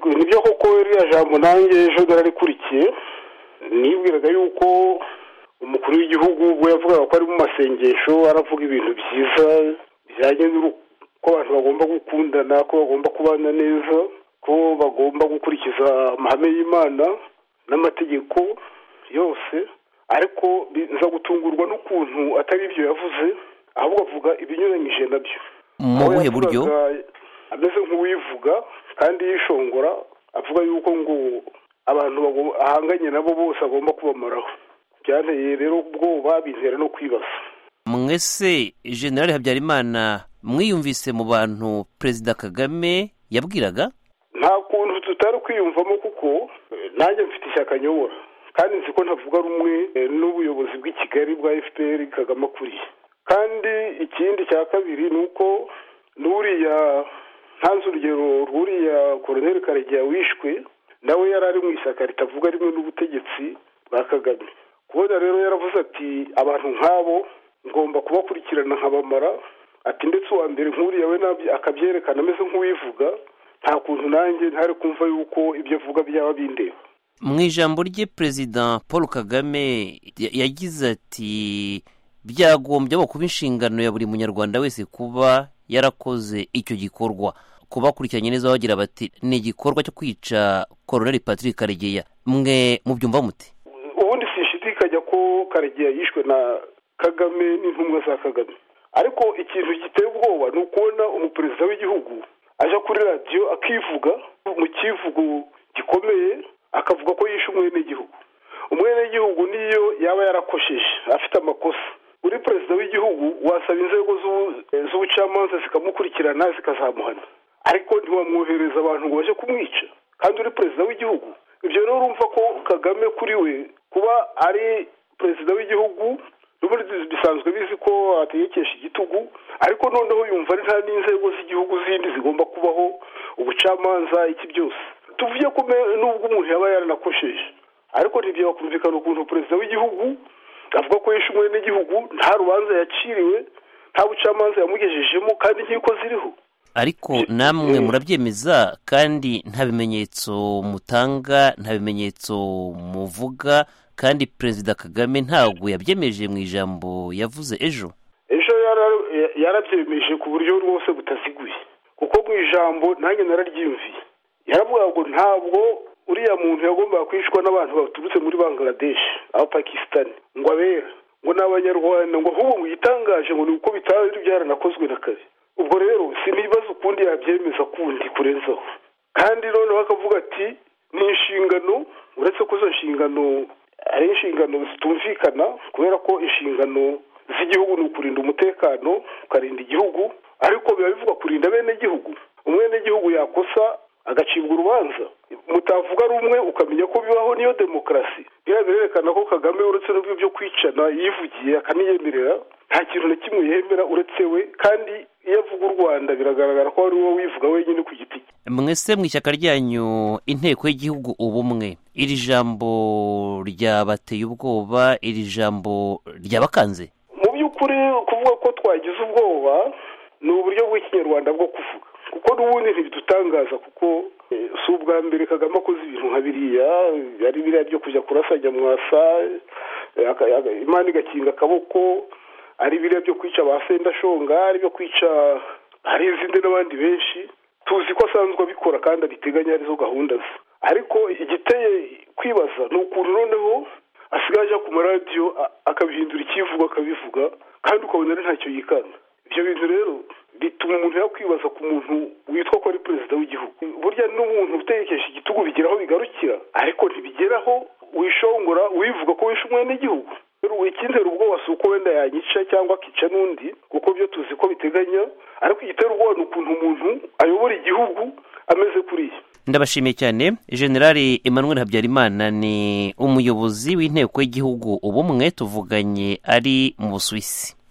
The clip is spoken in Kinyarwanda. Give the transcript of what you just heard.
nibyo koko ririya jambo nanjye ejo nararikurikiye nibwiraga yuko umukuru w'igihugu ubwo yavugaga ko ari mu masengesho aravuga ibintu byiza bijyanye n'uko abantu bagomba gukundana ko bagomba kubana neza ko bagomba gukurikiza amahame y'imana n'amategeko yose ariko biza gutungurwa n'ukuntu atari ibyo yavuze ahubwo avuga ibinyuranyije nabyo mu buhe buryo ameze nk'uwivuga kandi yishongora avuga yuko ngo abantu ahanganye nabo bose agomba kubamaraho byanteye rero ubwoba bizera no kwibaza mwese generale habyarimana mwiyumvise mu bantu perezida kagame yabwiraga nta kuntu tutari kwiyumvamo kuko nanjye mfite ishyaka nyobora kandi nzi ko ntavuga rumwe n'ubuyobozi bw'i kigali bwa efuperi kagame akuriye kandi ikindi cya kabiri ni uko n'uriya ntanze urugero rw'uriya koroneri karegeya wishwe nawe yari ari mu ishyaka ritavuga rimwe n'ubutegetsi bwa kagame kubona rero yaravuze ati abantu nk'abo ngomba kubakurikirana nkabamara ati ndetse uwa mbere nk'uriya we akabyerekana ameze nk'uwivuga nta kuntu nanjye ntari kumva yuko ibyo avuga byaba bindeba mu ijambo rye perezida paul kagame yagize ati byagombye kuba inshingano ya buri munyarwanda wese kuba yarakoze icyo gikorwa kubakurikiranye neza bagira bati ni igikorwa cyo kwica koroneri patrick karegeya mwe mubyumva muti ubundi sinshidikanya ko karegeya yishwe na kagame n'intumwa za kagame ariko ikintu giteye ubwoba ni ukubona umuperezida w'igihugu aja kuri radiyo akivuga mu kivugo gikomeye akavuga ko yishe umwenegihugu umwenegihugu niyo yaba yarakosheje afite amakosa uri perezida w'igihugu wasaba inzego z'ubucamanza zikamukurikirana zikazamuhana ariko ntiwamwohereza abantu ngo baje kumwica kandi uri perezida w'igihugu ibyo rero urumva ko kagame kuri we kuba ari perezida w'igihugu bisanzwe bizi ko ategekesha igitugu ariko noneho yumva ari nta n'inzego z'igihugu zindi zigomba kubaho ubucamanza iki byose tuvuye ko nubwo umuntu yaba yaranakosheje ariko ntibyakumvikana ukuntu perezida w'igihugu avuga ko yishe umwe n'igihugu nta rubanza yaciriwe nta bucamanza yamugejejemo kandi inkiko ziriho ariko namwe murabyemeza kandi nta bimenyetso mutanga nta bimenyetso muvuga kandi perezida kagame ntabwo yabyemeje mu ijambo yavuze ejo ejo yarabyemeje ku buryo rwose butaziguye kuko mu ijambo nanjye nararyimviye yaravuga ngo ntabwo uriya muntu yagombaga kwicwa n'abantu baturutse muri bangaradeshi abapakisitani ngo abera ngo ni abanyarwanda ngo ahubwo ngo yitangaje ngo ni uko bitari byaranakozwe na kare ubwo rero sinibaza ukundi yabyemeza kundi kurenzaho kandi noneho akavuga ati ni inshingano uretse ko izo nshingano ari inshingano zitumvikana kubera ko inshingano z'igihugu ni ukurinda umutekano ukarinda igihugu ariko biba bivuga kurinda bene gihugu umwene gihugu yakosa agacibwa urubanza mutavuga rumwe ukamenya ko bibaho niyo demokarasi biriya birerekana ko kagame uretse n'ubwo byo kwicana yivugiye akaniyemerera nta kintu na kimwe yemera uretse we kandi iyo avuga u rwanda biragaragara ko ari wowe wivuga wenyine ku giti cye mwese mu ishyaka ryanyu inteko y'igihugu ubumwe iri jambo ryabateye ubwoba iri jambo ryabakanze mu by'ukuri kuvuga ko twagize ubwoba ni uburyo bw'ikinyarwanda bwo kuvuga kuko n'ubundi ntibidutangaza kuko si ubwa mbere kagame akoze ibintu nka biriya ari biriya byo kujya kurasanya mwasa imana igakinga akaboko ari biriya byo kwica ba sendashonga ari byo kwica hari izindi n'abandi benshi tuzi ko asanzwe abikora kandi abiteganya arizo gahunda ze ariko igiteye kwibaza ni ukuntu noneho asigaye ajya ku maradiyo akabihindura ikivuga akabivuga kandi ukabona ari ntacyo yikanga ibyo bintu rero bituma umuntu yakwibaza ku muntu witwa ko ari perezida w'igihugu burya n'umuntu utekesha igitugu bigeraho bigarukira ariko ntibigeraho wishongora wivuga ko wishe umwe n'igihugu ikintera ubwoba si uko wenda yanyica cyangwa akica n'undi kuko byo tuzi ko biteganya ariko igitera ubwoba ni ukuntu umuntu ayobora igihugu ameze kuriya ndabashimiye cyane generale emmanuel habyarimana ni umuyobozi w'inteko y'igihugu ubumwe tuvuganye ari mu busuwisi